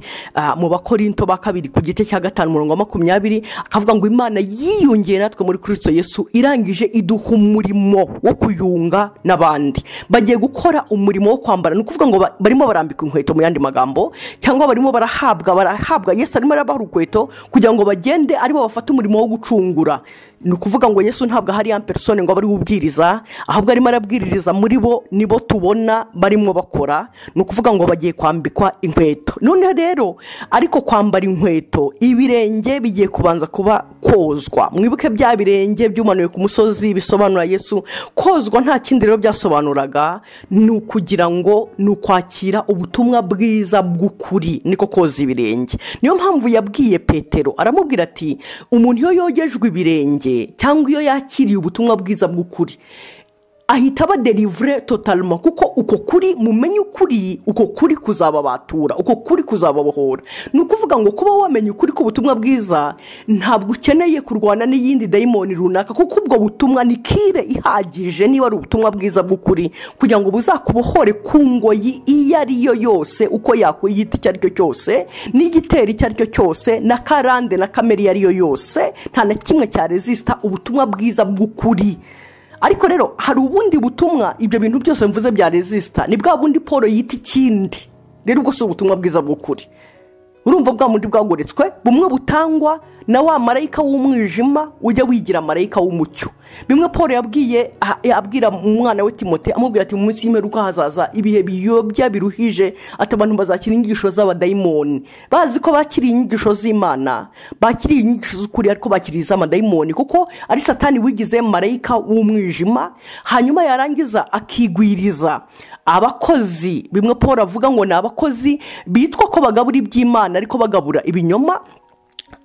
A: mu bakorinto ba kabiri ku gice cya gatanu mirongo makumyabiri akavuga ngo imana yiyongeye natwe muri kirisito yesu irangije iduha umurimo wo kuyunga n'abandi bagiye gukora umurimo wo kwambara ni ukuvuga ngo barimo barambika inkweto mu yandi magambo cyangwa barimo barahabwa barahabwa yesu arimo arabaha urukweto kugira ngo bagende aribo bafate umurimo wo gucungura ni ukuvuga ngo yesu ntabwo ahari ya perisone ngo abe ari ubwiriza ahubwo arimo arabwiririza muri bo nibo tubona barimo bakora ni ukuvuga ngo bagiye kwambikwa inkweto none rero ariko kwambara inkweto ibirenge bigiye kubanza kuba kozwa mwibuke bya birenge byumanuwe ku musozi bisobanura yesu kozwa nta kindi rero byasobanuraga ni ukugira ngo ni ukwakira ubutumwa bwiza bw'ukuri niko koza ibirenge niyo mpamvu yabwiye petero aramubwira ati umuntu iyo yogejwe ibirenge cyangwa iyo yakiriye ubutumwa bwiza bw'ukuri ahita aba derivure totalima kuko uko kuri mumenye ukuri uko kuri kuzababatura uko kuri kuzababohora ni ukuvuga ngo kuba wamenye ukuri k'ubutumwa bwiza ntabwo ukeneye kurwana n'iyindi dayimoni runaka kuko ubwo butumwa ni kire ihagije niba ari ubutumwa bwiza bw'ukuri kugira ngo buzakubohore ku ngoyi iyo ari yo yose uko yakwiyita icyo ari cyo cyose n'igitero icyo ari cyo cyose na karande na kamere iyo ari yo yose nta na kimwe cya rezisita ubutumwa bwiza bw'ukuri ariko rero hari ubundi butumwa ibyo bintu byose mvuze bya rezisita ni bwa bundi paul yita ikindi rero ubwo si ubutumwa bwiza bw'ukuri urumva bwa bundi bwagoretswe bumwe butangwa na wa marayika w'umwijima ujya wigira marayika w'umucyo bimwe paul yabwiye abwira umwana we timote amubwira ati mu munsi y'imperuka hazaza ibihe biyobya biruhije ati abantu bazakira inyigisho z'abadayimoni bazi ko bakiriye inyigisho z'imana bakiriye inyigisho z'ukuri ariko bakiriye iz'amadayimoni kuko ari satani wigize marayika w'umwijima hanyuma yarangiza akigwiriza abakozi bimwe paul avuga ngo ni abakozi bitwa ko bagabura iby'imana ariko bagabura ibinyoma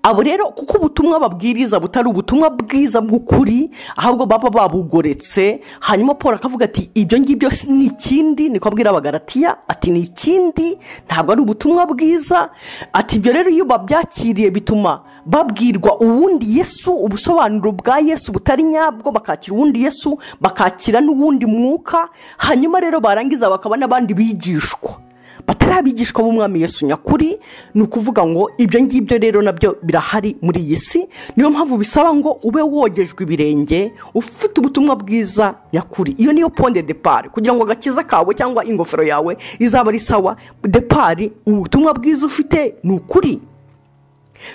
A: abo rero kuko ubutumwa babwiriza butari ubutumwa bwiza bw'ukuri ahubwo baba babugoretse hanyuma paul akavuga ati ibyo ngibyo ni ikindi niko abwira abagaratiya ati ni ikindi ntabwo ari ubutumwa bwiza ati ibyo rero iyo babyakiriye bituma babwirwa uwundi yesu ubusobanuro bwa yesu butari nyabwo bakakira uwundi yesu bakakira n'uwundi mwuka hanyuma rero barangiza bakaba n'abandi bigishwa batari abigishwa b'umwami Yesu nyakuri ni ukuvuga ngo ibyo ngibyo rero nabyo birahari muri iyi si niyo mpamvu bisaba ngo ube wogejwe ibirenge ufite ubutumwa bwiza nyakuri iyo niyo ponde depari kugira ngo agakiza kawe cyangwa ingofero yawe izaba ari sawa depari ubutumwa bwiza ufite ni ukuri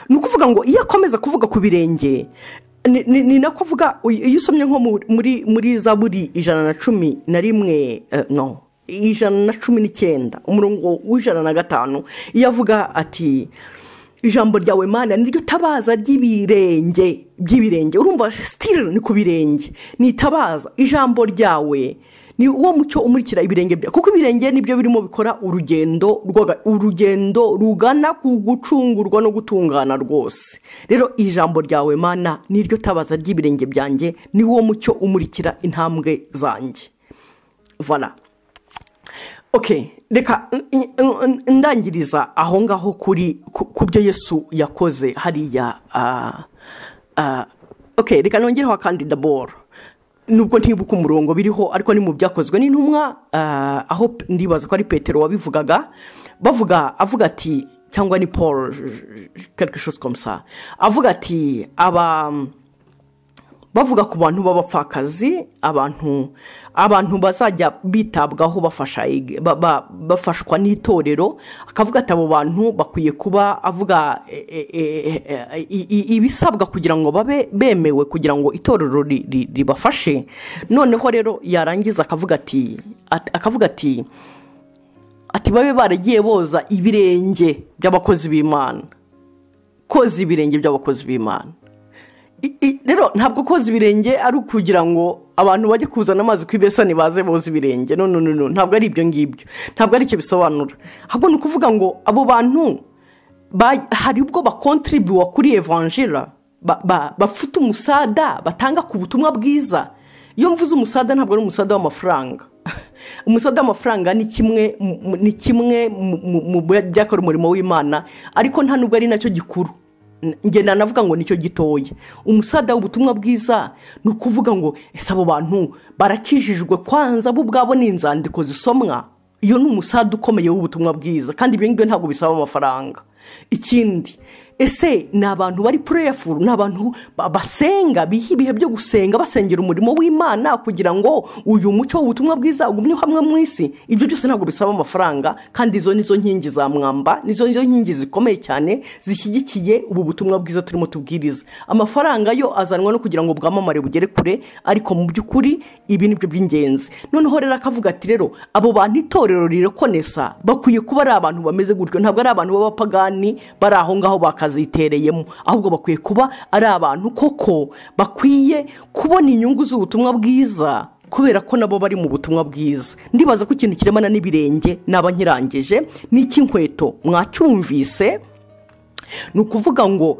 A: ni ukuvuga ngo iyo akomeza kuvuga ku birenge ni nako avuga iyo usomye nko muri za buri ijana na cumi na rimwe no ijana na cumi n'icyenda umurongo w'ijana na gatanu iyo avuga ati ijambo ryawe mana niryo tabaza ry'ibirenge by'ibirenge urumva sitiri ni ku birenge ni itabaza ijambo ryawe ni uwo mucyo umurikira ibirenge byawe kuko ibirenge nibyo birimo bikora urugendo urugendo rugana ku gucungurwa no gutungana rwose rero ijambo ryawe mana niryo tabaza ry'ibirenge byanjye ni uwo mucyo umurikira intambwe zanjye vana ok reka ndangiriza aho ngaho kuri ku byo yesu yakoze hariya ok reka nongereho akandi daboro nubwo ntibuka umurongo biriho ariko ni mu byakozwe n'intumwa aho ndibaza ko ari petero wabivugaga bavuga avuga ati cyangwa ni paul komsa avuga ati aba bavuga ku bantu b'abapfakazi abantu abantu bazajya bitabwaho bafashwa n'itorero akavuga ati abo bantu bakwiye kuba avuga ibisabwa kugira ngo babe bemewe kugira ngo itorero ribafashe noneho rero yarangiza akavuga ati akavuga ati ati babe baragiye boza ibirenge by'abakozi b'imana koza ibirenge by'abakozi b'imana rero ntabwo koza ibirenge ari ukugira ngo abantu bajye kuzana amazi ku ibesani baze boza ibirenge no no no ntabwo ari ibyo ngibyo ntabwo aricyo bisobanura ahubwo ni ukuvuga ngo abo bantu hari ubwo bakontiribuwa kuri evanjira bafite umusada batanga ku butumwa bwiza iyo mvuze umusada ntabwo ari umusada w'amafaranga umusada w'amafaranga ni kimwe ni kimwe mu byakora umurimo w'imana ariko nta nubwo ari nacyo gikuru ngenda navuga ngo nicyo gitoya umusada w'ubutumwa bwiza ni ukuvuga ngo ese abo bantu barakijijwe kwanza bo ubwabo ni inzandiko zisomwa iyo ni umusada ukomeye w'ubutumwa bwiza kandi ibyo ngibyo ntabwo bisaba amafaranga ikindi ese ni abantu bari pureyafuru ni abantu basenga biha ibihe byo gusenga basengera umurimo w'imana kugira ngo uyu muco w'ubutumwa bwiza ugumye hamwe mu isi ibyo byose ntabwo bisaba amafaranga kandi izo nizo nkingi za mwamba nizo nizo nkingi zikomeye cyane zishyigikiye ubu butumwa bwiza turimo tubwiriza amafaranga yo azanwa no kugira ngo bwamamare bugere kure ariko mu by'ukuri ibi ni byo by'ingenzi noneho rero akavuga ati rero abo bantu itorero rirekonesa bakwiye kuba ari abantu bameze gutyo ntabwo ari abantu b'abapagani bari aho ngaho bakaza zitereyemo ahubwo bakwiye kuba ari abantu koko bakwiye kubona inyungu z'ubutumwa bwiza kubera ko nabo bari mu butumwa bwiza ndibaza ko ikintu kiremana n'ibirenge n'abanyirangeje n'icy'inkweto mwacyumvise ni ukuvuga ngo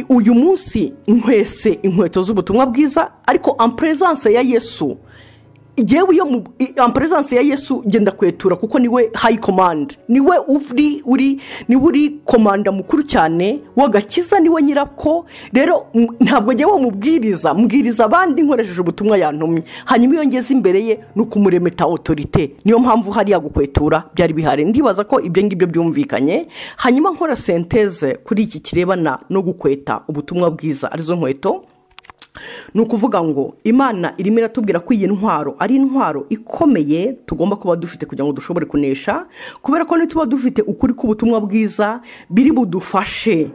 A: uyu munsi nkwese inkweto z'ubutumwa bwiza ariko amperezanse ya yesu igewe iyo amperezanse ya yesu genda kwetura kuko niwe hayi komande niwe uri uri niwe uri komanda mukuru cyane w'agakiza niwe nyirako rero ntabwo ngewe mubwiriza mbwiriza abandi nkoresheje ubutumwa yantumye hanyuma iyo ngeze imbere ye ni ukumuremeta otorite niyo mpamvu hariya gukwetura byari bihari ndibaza ko ibyo ngibyo byumvikanye hanyuma nkora senteze kuri iki kirebana no gukweta ubutumwa bwiza arizo nkweto ni ukuvuga ngo imana irimo iratubwira ko iyi ntwaro ari intwaro ikomeye tugomba kuba dufite kugira ngo dushobore kunesha kubera ko nituba dufite ukuri k'ubutumwa bwiza biri budufashe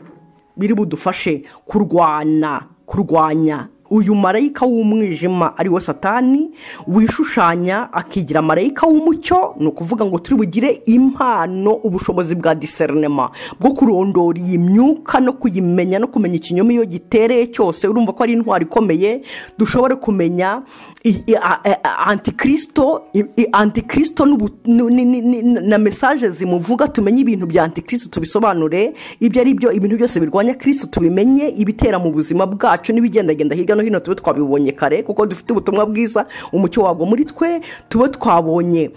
A: biri budufashe kurwana kurwanya uyu marayika w'umwijima ari we satani wishushanya akigira marayika w'umucyo ni ukuvuga ngo turi bugire impano ubushobozi bwa diserinema bwo kurondora iyi myuka no kuyimenya no kumenya ikinyoma iyo gitereye cyose urumva ko ari intwaro ikomeye dushobora kumenya antikirisito antikirisito na mesaje zimuvuga tumenye ibintu bya antikirisito tubisobanure ibyo ari byo ibintu byose birwanya kirisito tubimenye ibitera mu buzima bwacu n'ibigendagenda hirya no hino tube twabibonye kare kuko dufite ubutumwa bwiza umucyo wabwo muri twe tube twabonye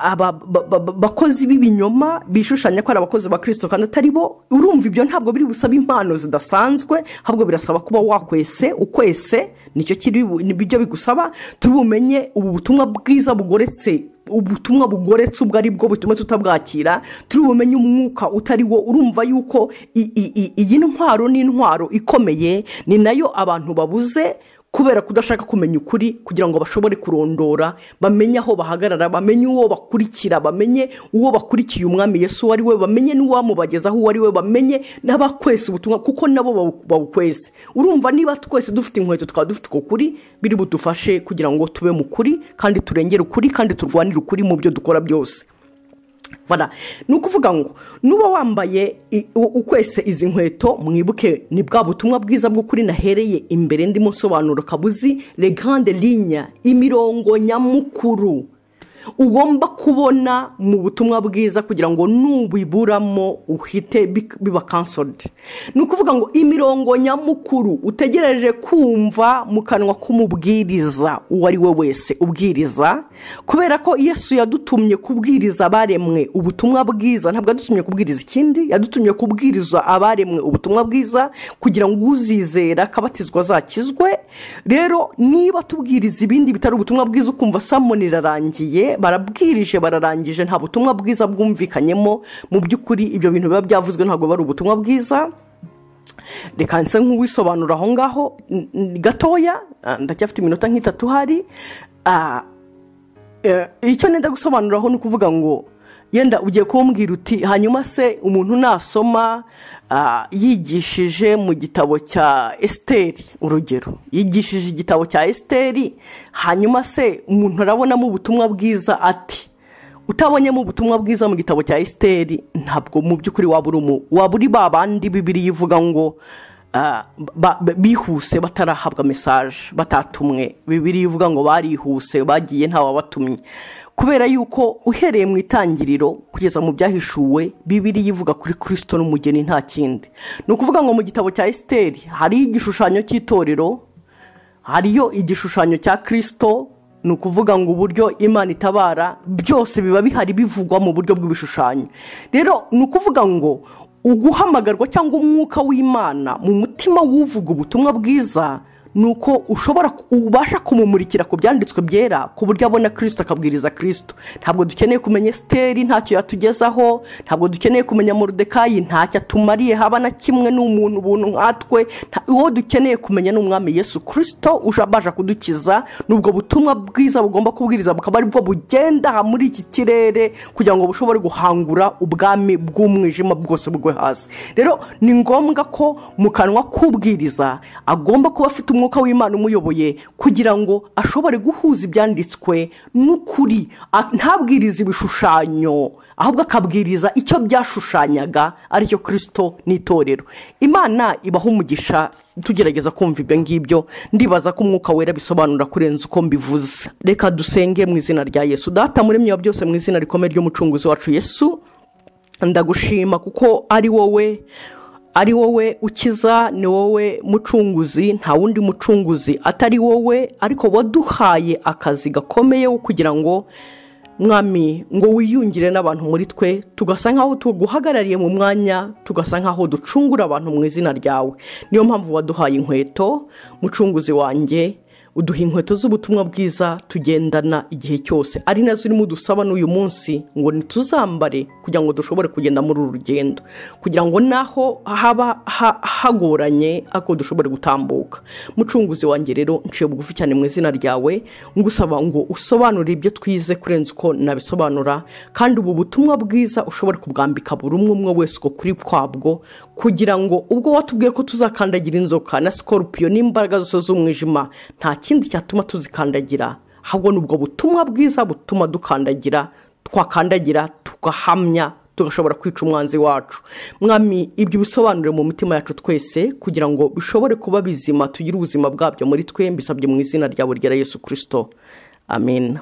A: abakozi b'ibinyoma bishushanya ko ari abakozi ba kirisito kandi atari bo urumva ibyo ntabwo biri busaba impano zidasanzwe ahubwo birasaba kuba wakwese ukwese nicyo kiri ibyo bigusaba tubumenye ubu butumwa bwiza bugoretse ubutumwa bugoretse ubwo ari bwo butuma tutabwakira turi bumenye umwuka utari wo urumva yuko iyi ntwaro ni intwaro ikomeye ni nayo abantu babuze kubera kudashaka kumenya ukuri kugira ngo bashobore kurondora bamenye aho bahagarara bamenye uwo bakurikira bamenye uwo bakurikiye umwami Yesu uwo ari we bamenye n'uwamubagezaho uwo ari we bamenye n'abakwese ubutumwa kuko nabo bawukwese urumva niba twese dufite inkweto twaba dufite uko kuri biri budufashe kugira ngo tube mu kuri kandi turengere ukuri kandi turwanire ukuri mu byo dukora byose ni ukuvuga ngo nuba wambaye ukwese izi nkweto mwibuke ni bwa butumwa bwiza bw'ukuri nahereye imbere ndimo nsobanuro kabuzi regande linya imirongo nyamukuru ugomba kubona mu butumwa bwiza kugira ngo nubiburamo uhite biba kansoride ni ukuvuga ngo imirongo nyamukuru utegereje kumva mu kanwa k'umubwiriza uwo ari we wese ubwiriza kubera ko yesu yadutumye kubwiriza abaremwe ubutumwa bwiza ntabwo yadutumye kubwiriza ikindi yadutumye kubwiriza abaremwe ubutumwa bwiza kugira ngo uzizera akabatizwa azakizwe rero niba tubwiriza ibindi bitari ubutumwa bwiza ukumva samoni irarangiye barabwirije bararangije nta butumwa bwiza bwumvikanyemo mu by'ukuri ibyo bintu biba byavuzwe ntabwo ari ubutumwa bwiza reka nse nk'uwisobanura aho ngaho gatoya ndacyafite iminota nk'itatu hari icyo nenda gusobanuraho ni ukuvuga ngo yenda ugiye kumbwira uti hanyuma se umuntu nasoma yigishije mu gitabo cya esiteri urugero yigishije igitabo cya esiteri hanyuma se umuntu arabonamo ubutumwa bwiza ati utabonyemo ubutumwa bwiza mu gitabo cya esiteri ntabwo mu by'ukuri waba uri waba uri ba bandi bibiri yivuga ngo bihuse batarahabwa mesaje batatumwe bibiri yivuga ngo barihuse bagiye ntawabatumye kubera yuko uhereye mu itangiriro kugeza mu byahishuwe bibiri yivuga kuri kirisito n'umugeni nta kindi ni ukuvuga ngo mu gitabo cya esiteri hariho igishushanyo cy'itorero hariyo igishushanyo cya kirisito ni ukuvuga ngo uburyo imana itabara byose biba bihari bivugwa mu buryo bw'ibishushanyo rero ni ukuvuga ngo uguhamagarwa cyangwa umwuka w'imana mu mutima w'uvuga ubutumwa bwiza ni uko ushobora ubasha kumumurikira ku byanditswe byera ku buryo abona kirisito akabwiriza kirisito ntabwo dukeneye kumenya esiteri ntacyo yatugezaho ntabwo dukeneye kumenya Morodekayi ntacyo atumariye haba na kimwe n'umuntu ubuntu nkatwe uwo dukeneye kumenya ni umwami yesu kirisito ushabasha kudukiza n'ubwo butumwa bwiza bugomba kubwiriza bukaba aribwo bugenda muri iki kirere kugira ngo bushobore guhangura ubwami bw'umwijima bwose bwo hasi rero ni ngombwa ko mu kanwa k'ubwiriza agomba kuba afite umwuka umwuka w'imana umuyoboye kugira ngo ashobore guhuza ibyanditswe n'ukuri ntabwiriza ibishushanyo ahubwo akabwiriza icyo byashushanyaga aricyo kirisito n'itorero imana ibaha umugisha tugerageza kumva ibyo ngibyo ndibaza ko umwuka wera bisobanura kurenza uko mbivuze reka dusenge mu izina rya yesu data muremye wa byose mu izina rikomeye ry'umucunguzi wacu yesu ndagushima kuko ari wowe ari wowe ukiza ni wowe mucunguzi nta wundi mucunguzi atari wowe ariko waduhaye akazi gakomeye kugira ngo mwami ngo wiyungire n'abantu muri twe tugasa nk'aho tuguhagarariye mu mwanya tugasa nk'aho ducungura abantu mu izina ryawe niyo mpamvu waduhaye inkweto mucunguzi wanjye uduha inkweto z'ubutumwa bwiza tugendana igihe cyose ari nazo urimo udusaba n'uyu munsi ngo ntituzambare kugira ngo dushobore kugenda muri uru rugendo kugira ngo naho haba hagoranye ariko dushobore gutambuka mucunguzi wanjye rero nciye bugufi cyane mu izina ryawe ngusaba ngo usobanure ibyo twize kurenza uko nabisobanura kandi ubu butumwa bwiza ushobore kubwambika buri umwe umwe wese uko kuri kwabwo kugira ngo ubwo watubwiye ko tuzakandagira inzoka na sikorupiyo n'imbaraga zose z'umwijima nta kindi cyatuma tuzikandagira ahubwo ni ubwo butumwa bwiza butuma dukandagira twakandagira tugahamya tugashobora kwica umwanzi wacu mwami ibyo bisobanure mu mitima yacu twese kugira ngo bishobore kuba bizima tugire ubuzima bwabyo muri twe mbisabye mu izina ryawe rya yesu kirisito amen